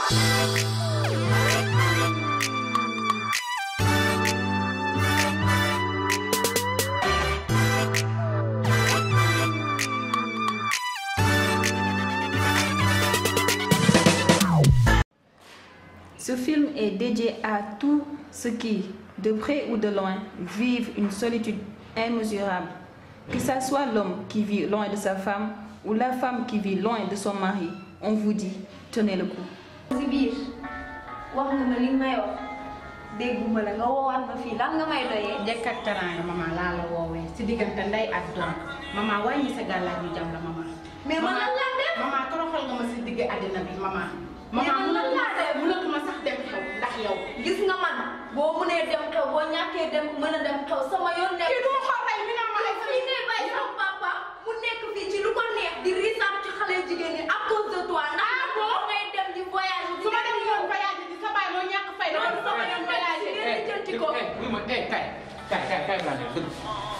Ce film est dédié à tous ceux qui, de près ou de loin, vivent une solitude immesurable. Que ce soit l'homme qui vit loin de sa femme ou la femme qui vit loin de son mari, on vous dit, tenez le coup. si biir wax nga ma li nga may wax dégguma la nga woowaat ma fii lan nga may doyee. njëkk ak teraanga maman laa la woowee si diggante ndey ak doom maman wàññi sa gàllaaj yu jam la maman. mais man lan laa def. maman toroxal nga ma si digg àddina bi maman. Mais man lan laa def. mënatuma sax dem xew ndax yow. gis nga man boo mënee dem xew boo ñàkkee dem mën a dem xew sama yoon nekk. kii du ma xool rek mi naan ma ay fii ngay bàyyi sama papa mu nekk fii ci lu ko neex di risaam ci xale jigéen ñi à cause de toi ndax Ah bon? boo ngay dem di voyage su ma dem yoon voyage di sa baay moo ñàkk fay dama Loolu sama yoon voyage yi ngeen di jënti ko. eh oui ma eh kay kay kay kay laa ne dëgg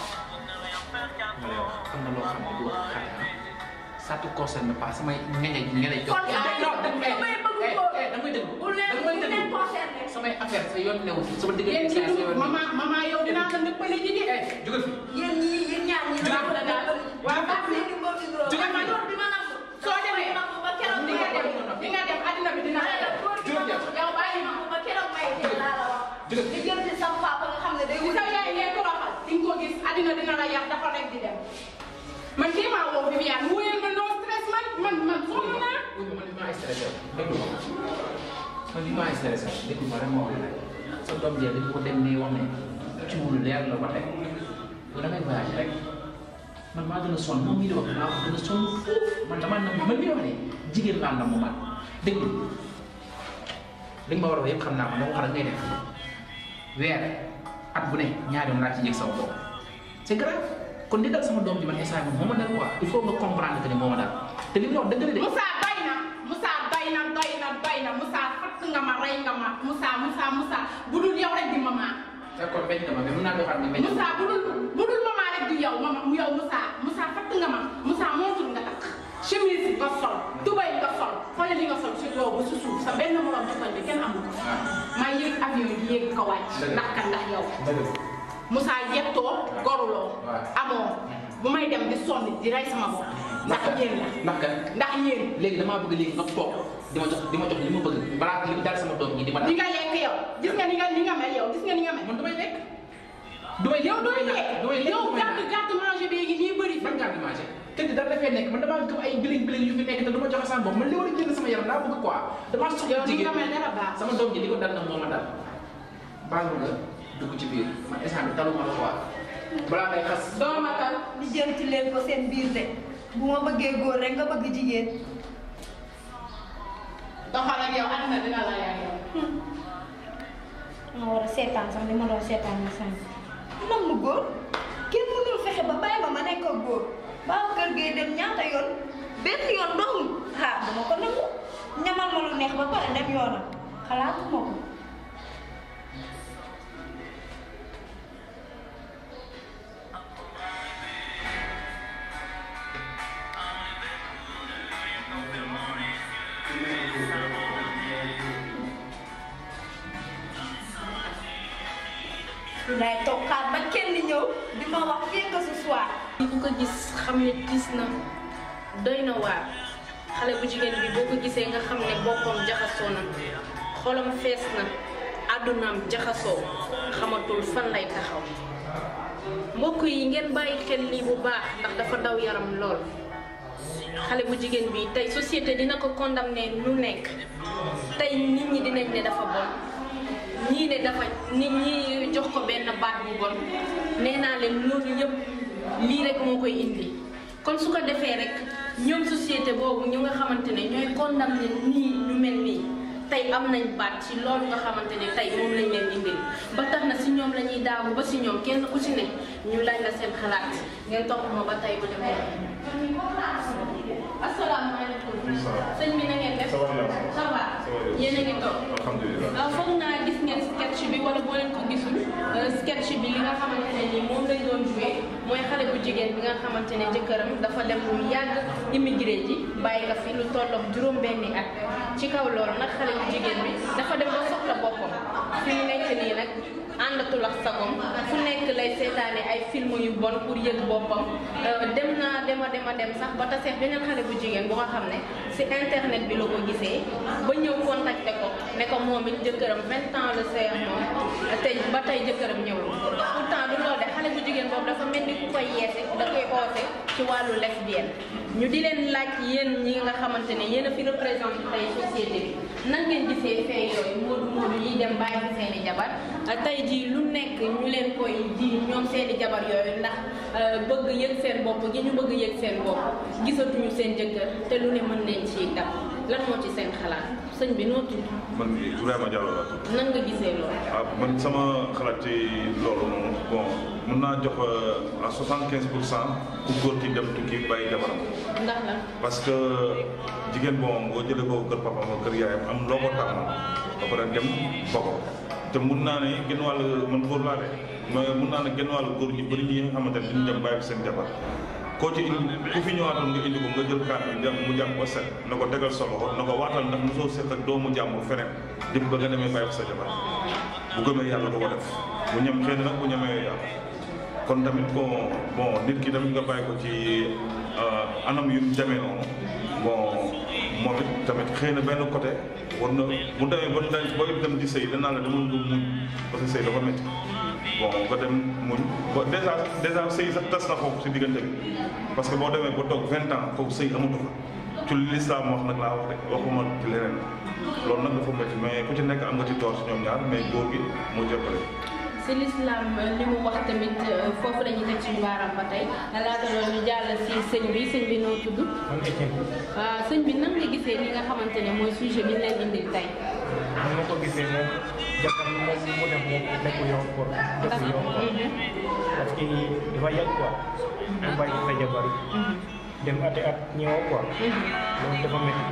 ma lay wax am na loo xam ne du wax xale ah ça te concerne pas samay ñeñe ñeñe jox Kon saa yi non damay bëgg ko. eh damay déglu bu leen bu damay leen déglu concerné. samay affaire sa yoon newu ci sama yéen diggante ci sa yoon dugub maman maman yow dinaa la ndëppale ji de. eh jógal fi yéen ñii yéen ñaar ñii Jugal. la daal. Waaw. ak seen i mbokk yu Jugal man man. loolu bi ma nangu. soo demee nangu ba keroog di nga dem di nga dem àddina bi dina ma ne la góor bi ma Jugal. nangu yow bàyyi nangu ba keroog may dee laa la wax. Jugal. di jël ci sama papa nga xam ne day ci wut. sa yaay ngay toroxal di nga ko gis àddina dina la yàq dafa rek di dem man kii maa woo Viviane wuyal ma no stress man man man sonn naa. oui ma man li ma stressé déglu ma man li ma stressé déglu ma rek ma wax la sa doom jee dañu ko dem ne wax ne ci wulu leer la ko teg bu damay voyage rek man maa gën a sonn moom mii di wax maa ko gën a sonn foofu man damaa nam man mii di wax ne jigéen laa nam mu man déglu li nga ma war a wax yëpp xam naa ko dama wax rek ngay def weer at bu ne ñaari yoon laa ci yëg sama bopp c'est grave kon li dal sama doom ji man instant bi moo ma dal quoi il faut nga comprendre que ni moo ma dal te li mu wax dëgg la de Moussa doy na Moussa doy na doy na doy na Moussa fatt nga ma rey nga ma Moussa Moussa Moussa bu dul yow rek di maman d'accord bañ na ma mais mën naa doxaat ni bañ na Moussa bu dul bu dul maman rek di yow mama yow Moussa Moussa fatt nga ma Moussa montul nga takk chemise nga sol tubay nga sol xoolal li nga sol si kaw ba si suuf sa benn morom ci koñ bi kenn amul ko maa yéeg avion yi yéeg ko wàcc Dëgg. ndax kan ndax yow dëgg Moussa yettoo goruloo Waaw. amoo bu may dem di sonn di rey sama bopp ndax yéen la ndax kan ndax yéen léegi damaa bëgg léegi nga toog di ma jox di ma jox li ma bëgg balaa li dal sama doom ji di ma dal li nga lekk yow gis nga ni nga ni nga mel yow gis nga ni nga mel man damay lekk damay lekk yow dooy lekk damay lekk yow damay gàtt naan gàtt manger bi nii bëri fi man ngaa di manger te di dara dafay nekk man damaa gëm ay biling biling yu fi nekk te du ma joxe sama bopp man li war a génn sama yaram laa bëgg quoi damaa soxla yow ni jigéen nga mel dara baax sama doom ji li ko dal nag moo ma dal baal nga dugg ci biir man instant bi taluma la quoi balaa ngay xas doomatal di jël ci leen ko seen biir de bu ma bëggee góor rek nga bëgg jigéen. doxal ak yow àddina dina la yaay yow ma war a seetaan sax li ma doon seetaan na sànq. nam mu góor kenn mënul fexe ba bàyyi ma ma nekk ak góor baaw kër gee dem ñaata yoon benn yoon dong ah dama ko nangu ñamal ma lu neex ba pare dem yoonam xalaatuma ko. lay toog xaar ba kenn ñëw di ma wax fii que ce soir. ku ko gis xam ne gis na doy na waar xale bu jigéen bi boo ko gisee nga xam ne boppam jaxasoo na xolam fees na àddunaam jaxasoo xamatul fan lay taxaw mbokk yi ngeen bàyyi xel lii bu baax ndax dafa daw yaram lool xale bu jigéen bi tey société dina ko condamné lu nekk tey nit ñi dinañ ne dafa bon ñii ne dafa nit ñi jox ko benn baat bu bon nee naa leen loolu yëpp lii rek moo koy indi kon su ko defee rek ñoom société boobu ñu nga xamante ne ñooy condamné nii ñu mel nii tey am nañ baat ci loolu nga xamante ne tey moom lañ leen indil ba tax na si ñoom la ñuy daawu ba si ñoom kenn ku ci ne ñu laaj la seen xalaat ngeen topp ma ba tey ma dem asalaamaaleykum sëñ bi na ngeen def ça va yéen a ngi toog alhamdulilah waaw foog naa gis ngeen sketch bi wala boo leen ko gisul euh, sketch bi li nga xamante ne nii moom lañ doon joué mooy xale bu jigéen bi nga xamante ne jëkkëram dafa dem lu yàgg immigré ji bàyyi nga fi lu tolloog juróom benni at ci kaw loolu nag xale bu jigéen bi dafa dem ba soxla boppam fi mu nekk nii nag àndatul ak sagom fu nekk lay seetaane ay film yu bon pour yëg boppam dem naa dema dema dem sax ba taseex beneen xale bu jigéen bu nga xam ne si internet bi la ko gisee ba ñëw contacté ko ne ko moom it jëkkëram vingt ans la seex moom te ba tey jëkkëram ñëwul pourtant du loolu de xale bu jigéen boobu dafa mel ni ku koy yeese da koy oote ci wàllu lesbienne ñu di leen laaj yéen ñi nga xamante ne yéen a fi représenté tey société bi nan ngeen gisee fee yooyu moodu moodu yi dem bàyyi fi seeni jabar tey jii lu nekk ñu leen koy ji ñoom seeni jabar yooyu ndax bëgg yëg seen bopp gi ñu bëgg yëg seen bopp gisatuñu seen jëkkër te lu ne mën nañ ci dab lan moo ci seen xalaat sëñ bi noo tudd man Ibrahima Diallo laa tudd. nan nga gisee loolu ah man sama xalaat ci loolu moom bon mun naa jox à soixante quinze pour cent ku góor ki dem tukki bàyyi jabaram ndax la parce que jigéen bon boo jëlee ko kër papa ma kër yaayam am loo ko tàmm ba pare dem ba ko te mun naa ne genn wàll man góor laa de mais mun naa ne genn wàll góor ñu bëri ñi nga xamante ne duñu dem bàyyi fi seen jabar koo ci indi ku fi ñëwaatoon nga indi ko nga jël kaat bi dem mu jàpp ba set na ko tegal sa loxo na ko waatal ndax mosoo seq ak doomu jàmbur feneen dip ba nga demee bàyyi fi sa jabar bu gëmee yàlla du ko def bu ñem xëy na nag bu ñemee yàlla kon tamit bon bon nit ki tamit nga bàyyi ko ci anam yu demee noonu bon moom it tamit xëy na benn côté war na bu demee ba da booy dem di sëy danaa la dama nga muñ parce que sëy dafa métti bon nga dem muñ ba dèjà dèjà sëy sax tas na foofu si diggante bi parce que boo demee ba toog vingt ans foofu sëy amatu fa ci li lislaam wax nag laa wax rek waxuma ci leneen loolu nag dafa métti mais ku ci nekk am nga ci toor si ñoom ñaar mais góor gi moo jëppale si l'islam li mu wax tamit foofu la ñuy teg suñu baaraam ba tey laata loolu ñu jàll si sëñ bi sëñ bi noo tudd man Etienne waaw sëñ bi nan nga gisee li nga xamante ne mooy sujet bi ñu leen indil tey ni ma ko gisee moom jàppal moom mu def moom nekku yoon quoi ndax nekku yoon quoi parce que dafa yàgg quoi mu bàyyi sa jabar dem ati at ñëwoo quoi loolu dafa métti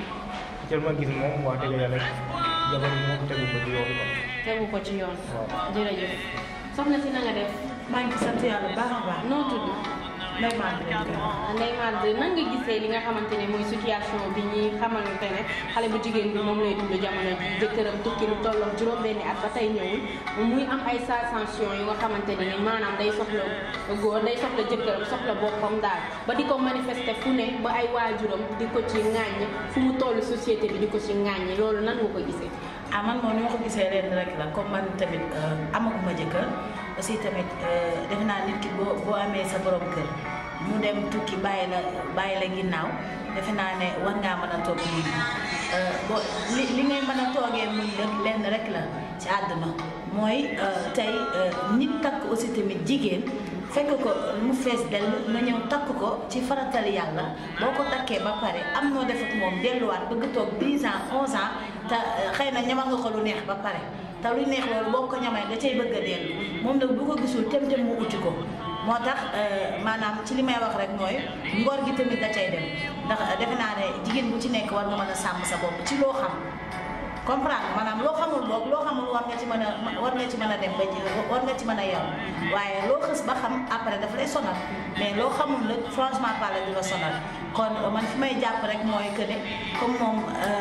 jël ma gis moom wax dëgg yàlla jabar yi moom tegu ko ci yoon quoi tegu ko ci yoon waaw jërëjëf soxna si na nga def maa ngi sant yàlla baax a baax noo tudd Ndeye Mate leen gërëm. Ndeye Mate nan nga gisee li nga xamante ne mooy situation bi ñi xamante ne xale bu jigéen bi moom lay dund jamono ji jëkkëram tukki lu tolloog juróom-benni at ba tey ñëwul muy am ay sensation yu nga xamante ne ni maanaam day soxla góor day soxla jëkkëram soxla boppam daal ba di ko manifester fu ne ba ay waajuram di ko ci ŋàññ fu mu toll société bi di ko ci ŋàññ loolu nan nga ko gisee ah man moom ni ma ko gisee leen rek la comme man tamit amaguma jëkkër aussi tamit defe naa nit ki boo boo amee sa borom kër mu dem tukki bàyyi la bàyyi la ginnaaw defe naa ne war ngaa mën a toog muñ boo li li ngay mën a toogee muñ rek lenn rek la ci àdduna mooy tey nit takk aussi tamit jigéen fekk ko mu fees dell nga ñëw takk ko ci faratal yàlla boo ko takkee ba pare am noo def ak moom delluwaat bëgg toog 10 ans 11 ans te xëy na ñamal nga ko lu neex ba pare te lu neex loolu boo ko ñamee da cay bëgg a dellu moom nag bu ko gisul tem tem mu uti ko moo tax maanaam ci li may wax rek mooy ngor gi tamit da cay dem ndax defe naa ne jigéen bu ci nekk war nga mën a sàmm sa bopp ci loo xam comprendre maanaam loo xamul boog loo xamul war nga ci mën a war nga ci mën a dem ba ji war nga ci mën a yem waaye loo xës ba xam après daf lay sonal mais loo xamul nag franchement parler du la sonal kon man fi may jàpp rek mooy que ne comme moom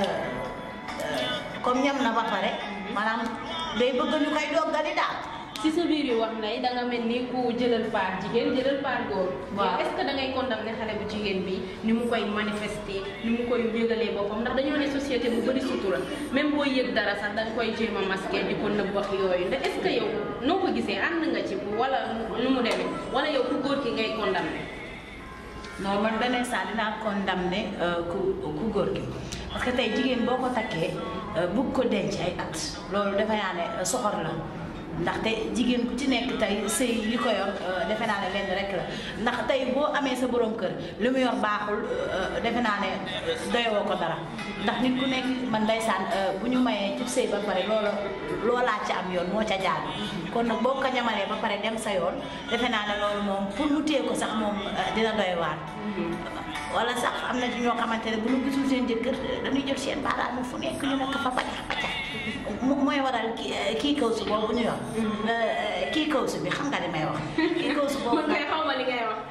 comme ñam na ba pare maanaam day bëgg ñu koy doggali daal. si sa biir yi wax nday da nga mel ni ku jëlal part jigéen jëlal part góor. waaw est-ce que da ngay condamner xale bu jigéen bi ni mu koy manifester ni mu koy yëgalee boppam ndax dañoo ne société bu bëri sutura même boo yëg dara sax da nga koy jéem a masquer di ko nëbb wax yooyu ndax est-ce que yow noo ko gisee ànd nga ci wala nu mu demee wala yow ku góor ki ngay condamner. non man beneen saa dinaa condamné ku ku góor gi parce que tey jigéen boo ko takkee bugg ko denc ay at loolu defe naa ne soxor la ndaxte jigéen ku ci nekk tey sëy li ko yor defe naa ne lenn rek la ndax tey boo amee sa borom kër li mu yor baaxul defe naa ne doyoo ko dara ndax nit ku nekk man ndeysaan bu ñu mayee ci sëy ba pare loola loolaa ci am yoon moo ca jaadu kon nag boo ko ñamalee ba pare dem sa yoon defe naa ne loolu moom pour mu téye ko sax moom dina doy waar wala sax am na ci ñoo xamante ne bu ñu gisul seen jëkkër dañuy jël seen baaraam fu nekk ñu nekk fa bacax bacax mooy waral kii kii kaw si boobu ñu yor kii kaw si bi xam nga li may wax kii kaw si boobu man kay xaw ma li ngay wax. ah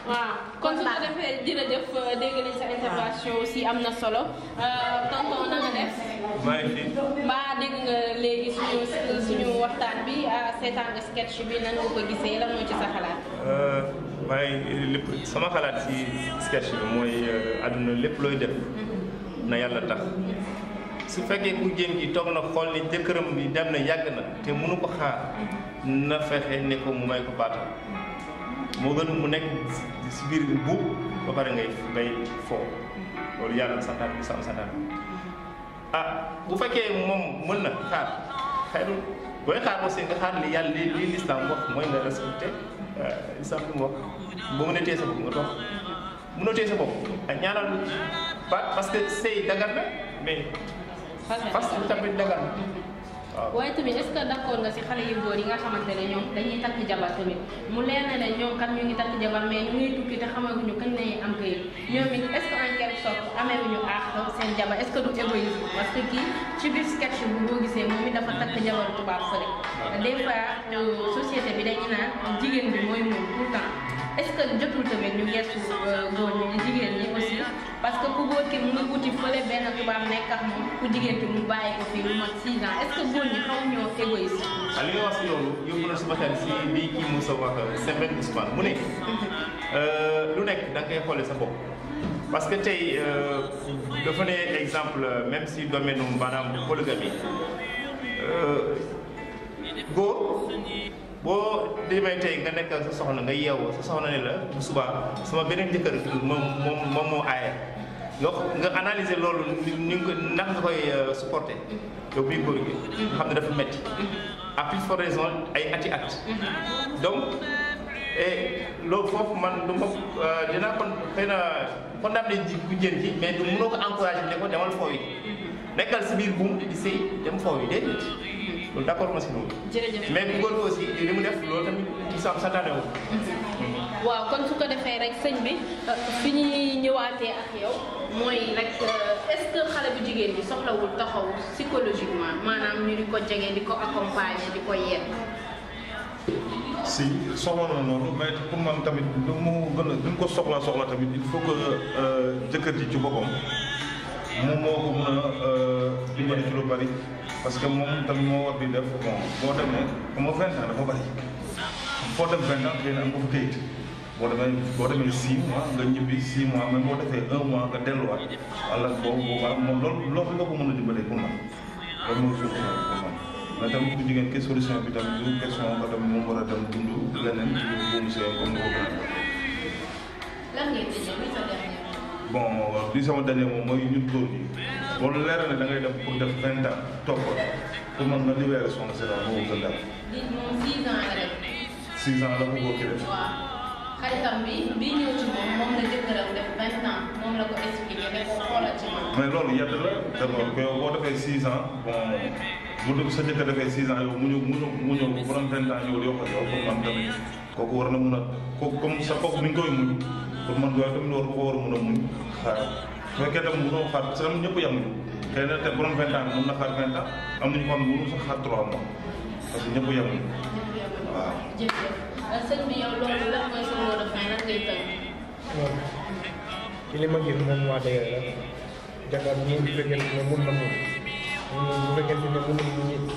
waaw kon su ko defee jërëjëf dégg nañ sa intervention aussi am na solo tonton na nga def maa ngi fi mbaa dégg nga léegi suñu suñu waxtaan bi seetaan nga sketch bi nan nga ko gisee lan moo ci sa xalaat maa ngi lépp sama xalaat si sketch bi mooy àdduna lépp looy def na yàlla tax su fekkee ku jigéen gi toog na xool ni jëkkëram bi dem na yàgg na te mënu ko xaar na fexe ne ko mu may ko baatam moo gën mu nekk si biir buub ba pare ngay ngay foo loolu yàlla santaan bi sam santaan ah bu fekkee moom mën na xaar xayru booy xaar aussi nga xaar li yàlla li li lislaam wax mooy nga respecté lislaam li mu wax boo mën a téye sa bopp nga toog mënoo téye sa bopp ak ñaanal ba parce que sëy dagar na mais parce que tamit dagar na waaw waaye tamit est-ce que d'accord nga si xale yu góor yi nga xamante ne ñoom dañuy takk jabar tamit mu leer na ne ñoom kat ñu ngi takk jabar mais ñu ngi tukki te xamaguñu kañ lañuy am këyit ñoom it est-ce que en quelque sorte amee wuñu aax seen jabar est-ce que du égoïsme parce que kii ci biir sketch bu boo gisee moom it dafa takk jabar tubaab fële des fois société bi dañu naan jigéen bi mooy moom tout le temps est-ce que jotul tamit ñu gestu góor ñi jigéen ñi aussi parce que ku góor ki mu ngi wuti fële benn tubaab nekk ak moom ku jigéen ki mu bàyyi ko fii lu mat 6 ans est-ce que góor ñi xaw ñoo égoïste ah li nga wax si loolu yóbbu na suma xel si lii kii Moussa wax Sembène Ousmane mu ne lu nekk da nga koy xoolee sa bopp parce que tey dafa ne exemple même si domaine maanaam polygamie góor boo demee tey nga nekk sa soxna nga yeewoo sa soxna ne la bu subaa sama beneen jëkkër moom moom moom moo aaya nga nga analyser loolu ni ni nga ko ndax nga koy supporter yow bii góor gi nga xam ne dafa metti à plus forte raison ay ati at donc et loolu foofu man du ma dinaa kon xëy na condamné ji bu jën ji mais du mënoo ko encouragé ne ko demal foofu yi nekkal si biir buum di sëy dem foofu yi déedéet loolu d'accord ma si loolu jërëjëf mais bu góor gi aussi li mu def loolu tamit ci sam santaane wu waaw kon su ko defee rek sëñ bi fi ñuy ñëwaatee ak yow mooy rek est-ce que xale bu jigéen bi soxlawul taxaw psychologiquement maanaam ñu di ko jege di ko accompagner di ko yedd si soxla na noonu mais pour man tamit lu mu gën a lu mu ko soxla soxla tamit il faut que jëkkër ji ci boppam moom moo ko mën a dimbali ci lu bari parce que moom tamit moo war di def bon boo demee xam nga vingt ans dafa bari foo dem vingt ans xëy na am ko fa këyit boo demee boo demee six mois nga ñibbi six mois même boo defee un mois nga delluwaat wala boobu boobaa moom loolu loolu nga ko mën a dimbalee pour man loolu mooy solution bi pour man mais tamit ku jigéen ke solution bi tamit du question que tamit moom war a dem dund leneen ci lu buumu sëy comme ni ko gën lan ngay tëjee bi sa dernier bon li sama dernier moom mooy ñun góor ñi boo leer ne da ngay dem pour def vingt ans toog ko pour man nga libéré son sédan moo gën daal di moom 6 ans la rek six ans la ko góor ki def waaw xaritam bi bi ñëw ci moom moom la jëkkëram def 20 ans moom la ko expliqué ne ko xoolal ci moom mais loolu yedd la d'abord que yow boo defee six ans bon bu dee sa jëkkër defee six ans yow mu ñëw mu ñëw mu ñëw bu doon vingt ans yow yokk yow pour man tamit kooku war na mun a kooku comme sa kooku mi ngi koy muñ pour man yow tamit war ko war a mun a muñ xaar su fekkee tam mënoo xaar parce que tam ñëpp yemuñu xëy na te bu doon vingt ans mën na xaar vingt ans am nañu ko xam ne mënu sax xaar trois mois parce que ñëpp yemuñu waaw jërëjëf sëñ bi yow loolu lan mooy sa mot de fin lan ngay tënk moom ci li ma gis moom waa dëgg la jabar ñi bu fekkente ne mun na mun mun bu fekkente ne mënul mu ñit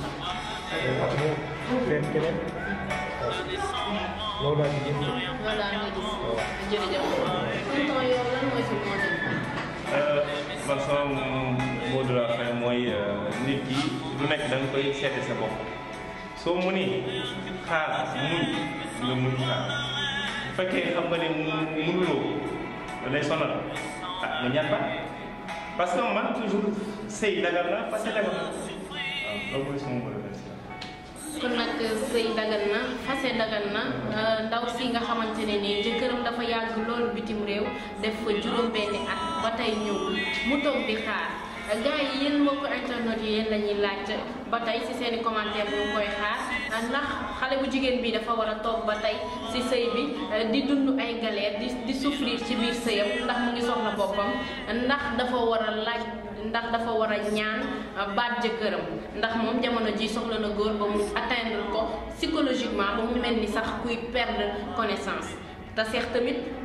mu leen keneen waaw loolu laa ci gis voilà nga gis jërëjëf tonton yow lan mooy sa mot de fin man sama mot de la fin mooy nit ki lu nekk da nga koy seete sa bopp soo mu ni xaar muñ nga muñ xaar bu fekkee xam nga ne mu- mënuloo da lay sonal ah nga ñaan ba parce que man toujours sëy dagal na parce que dagal na waaw loolu mooy sama mot de la fin kon nag sëy dagan na fase dagan na ndaw si nga xamante ne nii jëkkëram dafa yàgg loolu bitim réew def fa juróom-benni at ba tey ñëwul mu toog di xaar gars yi yéen mbokku internet yi yéen la ñuy laajte ba tey si seen i commentaire ñu ngi koy xaar ndax xale bu jigéen bi dafa war a toog ba tey si sëy bi di dund ay galère di di souffrir ci biir sëyam ndax mu ngi soxla boppam ndax dafa war a laaj ndax dafa war a ñaan baat jëkkëram ndax moom jamono ji soxla na góor ba mu atteindre ko psychologiquement ba mu mel ni sax kuy perdre connaissance te seex tamit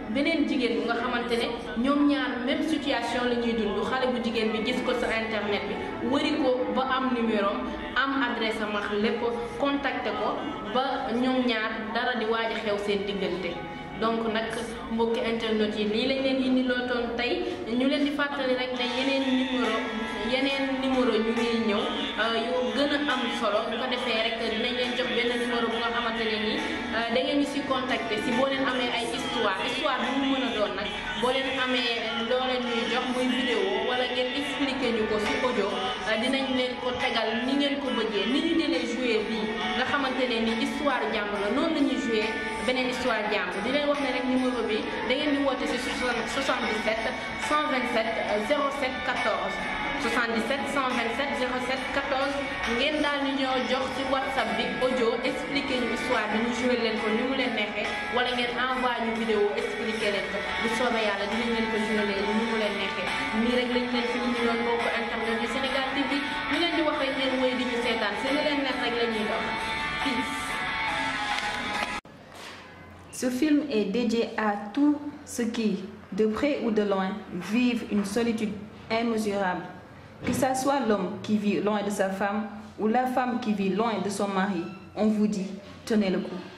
beneen jigéen bu nga xamante ne ñoom ñaar même situation la ñuy dund xale bu jigéen bi gis ko sa internet bi wëri ko ba am numéro am adresse am ak lépp contacté ko ba ñoom ñaar dara di waaj a xew seen diggante donc nag mbokki internet yi lii lañ leen indi loo toon tey ñu leen di fàttali rek ne yeneen numéro yeneen numéro ñu ngi ñëw yu gën a am solo bu ko defee rek dinañ leen jox benn numéro bu nga xamante ne nii da ngeen ñu si contacter si boo leen amee ay histoire histoire bu mu mën a doon nag boo leen amee loo leen ñuy jox muy vidéo wala ngeen expliquer ñu ko si audio dinañ leen ko tegal ni ngeen ko bëggee ni ñu jëlee jouer bii nga xamante ne ni histoire jàmm la noonu la ñuy jouer beneen histoire jàmm di leen wax ne rek numéro bi da ngeen di woote si 77 127 07 14 77 127 07 14 ngeen daal di ñoo jox ci whatsapp bi audio expliqué ñu histoire bi ñu joué leen ko ni mu leen neexee wala ngeen envoyé ñu vidéo expliqué leen ko bu soobee yàlla dinañ leen ko joué leen ni mu leen neexee nii rek lañ leen fi indi loon mbokku internet yu Sénégal TV ñu leen di wax rek ngeen wéy di ñu seetaan si li leen neex rek la ñuy dox peace. Ce film est dédié à tous ceux qui, de près ou de loin, vivent une solitude immesurable. Que ce soit l'homme qui vit loin de sa femme ou la femme qui vit loin de son mari, on vous dit, tenez le coup.